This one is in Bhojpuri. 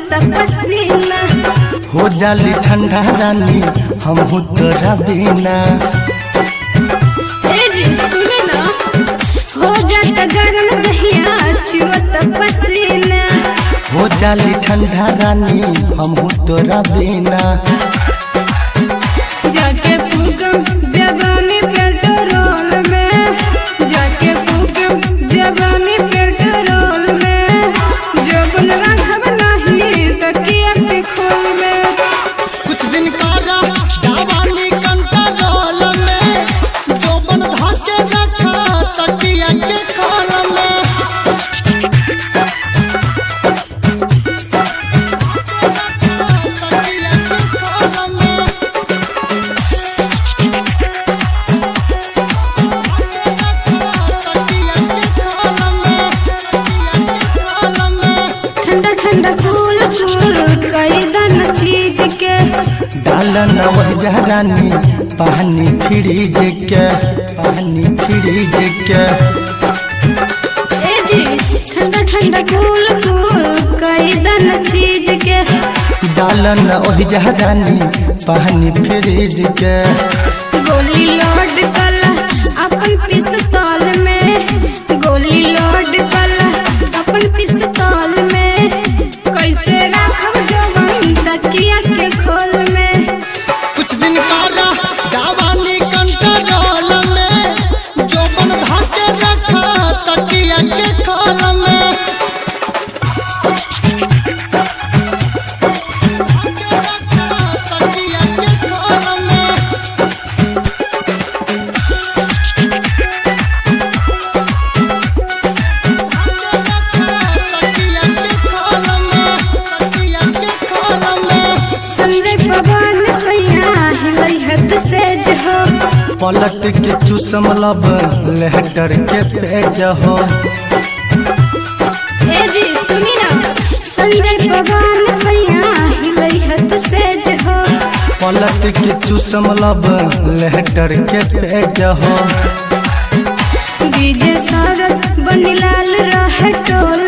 पसीना हो जाली ठंडा रानी हम तोरा बिना ए जी सुने ना हो जाता गरम दहिया छुअत पसीना हो जाली ठंडा रानी हम तोरा बिना जाके फूकम जवानी पेट्रोल में जाके फूकम जवानी पेट्रोल में जबन रखब नहीं तकिया के खोल में कुछ दिन कारा जवानी कंट्रोल में जोबन धाके रखा तकिया के खोल में तकिया के खोल में तकिया के खोल में तकिया के खोल में ठंडा ठंडा कूल कूल कई दन चीज के डालन वह रानी पानी फ्रिज के पानी फ्रिज के ए जी ठंडा ठंडा कूल कूल कई दन चीज के डालन वह रानी पानी फ्रिज के गोली लोड कला अपन पिस्तौल में गोली लोड कला अपन पिस्तौल में कैसे रखब जवान तकिया के खोल में कुछ दिन कारा जवानी कंट्रोल में जोबन धाके रखा तकिया के खोल में तकिया के खोल में तकिया के खोल में तकिया के खोल में संजय पवन सैया हिलई हद से जहो पलट के चूसम लब लेहटर के पेज हो ए जी सुनी ना संजय पवन सैया हिलई हद से जहो पलट के चूसम लब लेहटर के पेज हो डीजे सरस बनीलाल रह टोल